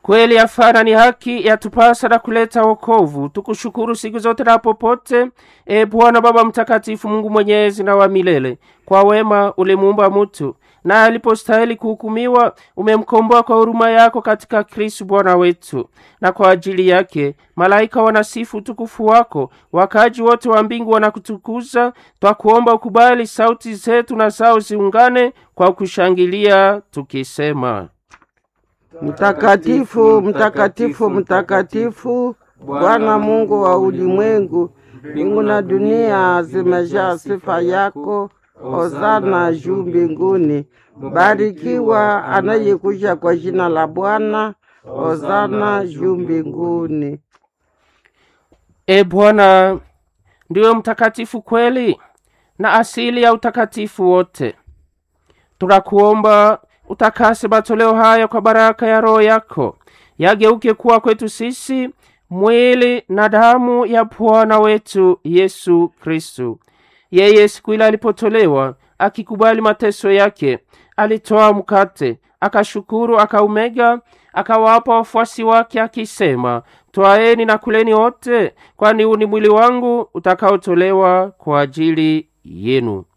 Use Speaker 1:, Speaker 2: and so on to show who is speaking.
Speaker 1: kweli yafana ni haki yatupasa na kuleta wokovu tukushukuru siku zote na popote e bwana baba mtakatifu mungu mwenyezi na wa milele kwa wema ulimuumba mutu na alipostahili kuhukumiwa umemkomboa kwa huruma yako katika kristu bwana wetu na kwa ajili yake malaika wanasifu utukufu wako wakaji wote wa mbingu wanakutukuza twakuomba ukubali sauti zetu na zao ziungane kwa kushangilia tukisema
Speaker 2: Mtakatifu, mtakatifu, mtakatifu, Bwana Mungu wa ulimwengu, mbingu na dunia zimejaa sifa yako. Hosana juu mbinguni. Barikiwa anayekuja kwa jina la Bwana. Hosana juu mbinguni.
Speaker 1: e bwana ndiwe mtakatifu kweli na asili ya utakatifu wote tunakuomba utakase matoleo haya kwa baraka ya roho yako yageuke kuwa kwetu sisi mwili na damu ya bwana wetu yesu kristu yeye siku ile alipotolewa akikubali mateso yake alitoa mkate akashukuru akaumega akawapa wafuasi wake akisema twaeni na kuleni wote kwani huu ni mwili wangu utakaotolewa kwa ajili yenu